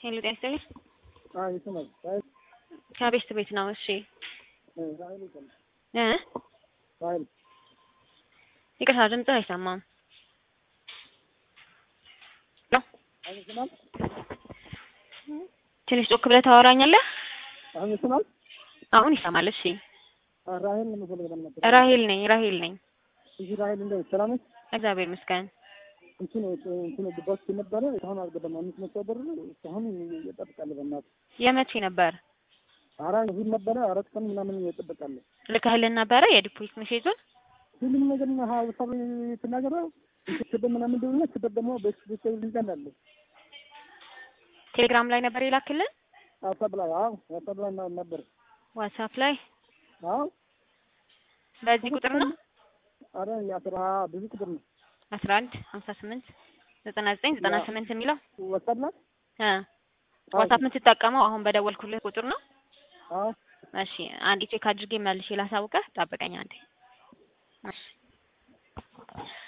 ሄሎ ጤና ይስጥልኝ። አይ ይሰማል። አይ ከቤት ቤት ነው። እሺ ራይል ይሰማል። እ ራይል ይቅርታ ድምፅህ አይሰማም። ሄሎ አሁን ይሰማል። ትንሽ ጮክ ብለህ ታወራኛለህ? አሁን ይሰማል። አሁን ይሰማል። እሺ ራይል ነው የምፈልገው ነበር። ራሄል ነኝ ራሄል ነኝ። እሺ ራይል እንደው ሰላም ነሽ? እግዚአብሔር ይመስገን። እንትን እንትን ድባስ ነበረ እስካሁን አልገባም። አምስት መቶ ብር እስካሁን እየጠብቃለሁ። በእናትህ የመቼ ነበር ኧረ እሑድ ነበረ አራት ቀን ምናምን እየጠበቃለሁ። ልከህልን ነበረ የዲፖዚት ሜሴጁን? ሁሉም ነገር ና ሀሳብ ትናገረ ስድብ ምናምን እንደሆነ ስድብ ደግሞ ቤተሰብ ልንቀን አለ ቴሌግራም ላይ ነበር የላክልን? ሀሳብ ላይ አዎ ሀሳብ ላይ ና- ነበር ዋትሳፕ ላይ አዎ በዚህ ቁጥር ነው አረ የአስራ ብዙ ቁጥር ነው አስራ አንድ ሀምሳ ስምንት ዘጠና ዘጠኝ ዘጠና ስምንት የሚለው ወሰድ ላይ እ ዋትሳፕ የምትጠቀመው አሁን በደወልኩልህ ቁጥር ነው? አዎ እሺ አንዴ ቼክ አድርጌ መልሼ ላሳውቅህ። ጠብቀኝ አንዴ። እሺ